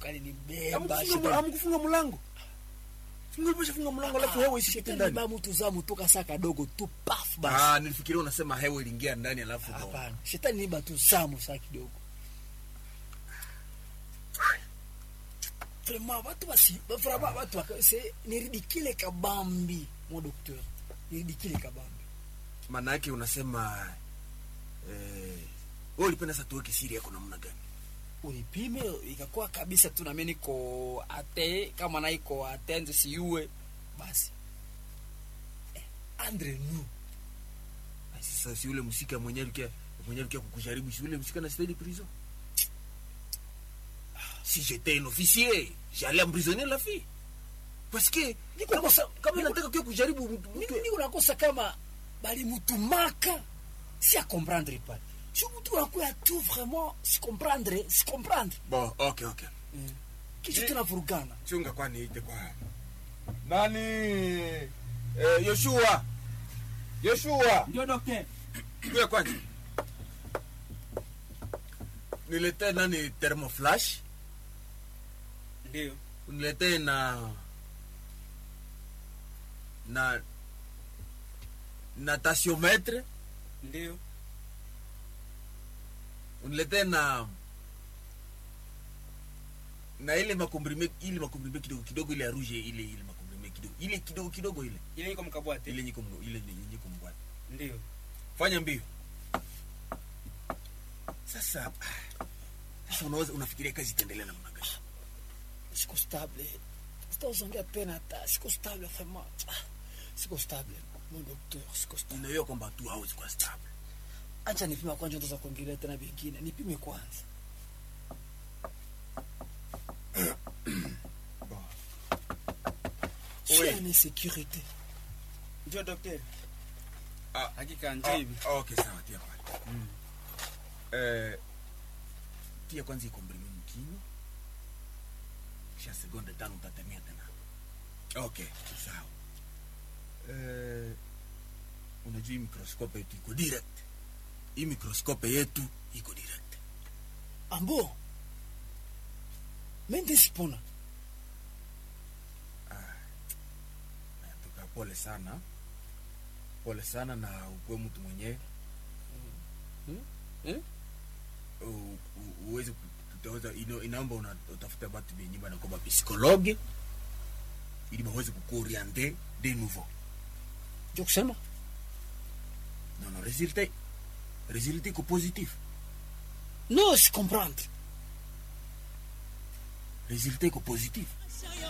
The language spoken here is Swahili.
balinibemba Hamkufunga- hamkufunga mlango singepesha funga mlango alafu hewa isishike ndani ba mtu za mtoka saa kadogo tu paf basi ah nilifikiria unasema hewa iliingia ndani alafu ndo- hapana shetani niba tu zamu saa kidogo vraiment batu basi ba- vraiment batu baka- c'est ni ridicule kabambi mon docteur ni ridicule kabambi maana yake unasema eh, wewe ulipenda sasa tuweke siri yako namna gani ulipime ikakuwa kabisa tu nami niko ate kama na iko atenze siue basi eh, andre nu Basi sasa si yule msika mwenyewe alikia mwenyewe alikia kukujaribu si yule msika na stade prison si j'étais un officier j'allais emprisonner la fille parce que Niko kama, kosa- kama niko- nataka kia kujaribu mtu- mtu- nini unakosa kama balimutumaka si a comprendre pale si mtu unakuya tu vraiment si comprendre si comprendre bon okay okay kisha Ni- tunavurugana chunga kwani ite kwa nani eh, Yoshua Yoshua Ndio daktari. kuya kwanza niletee nani thermoflash Ndio. uniletee na na na tasiometre Ndio. uniletee na na ile makomprime ile makomprime kidogo kidogo ile ya rouge ile ile makomprime kidogo ile kidogo kidogo ile Ile iko mkabwate. ile nyiko mno- ile nyiko mbwana Ndio. fanya mbio sasa sasa unaweza unafikiria kazi itaendelea namna gani siko stable sitauzongea tena hata siko stable vraiment Ah, siko stable mon docteur siko stable ninajua kwamba tu hawezi kuwa stable acha nipime kwanza ndo za kuongelea tena vingine nipime kwanza Oui. Shia ni security Ndio daktari. Ah, Hakika ndio Ah, hivi. okay sawa tia pale eh tia kwanza ikombrime mkino kisha sekunde tano utatemia tena okay sawa eh unajua hii mikroskope yetu iko direct hii mikroskope yetu iko direct ambo mende sipona tuka pole sana pole sana na ukuwe mtu mwenyewe Eh? U- u- uweze ku- tutaweza ino- inaomba una- utafuta batu benye banakoba psikologe ili baweze kukuoriente de nouveau ndio kusema non non resultat resultat iko positif no si comprendre resultat iko positif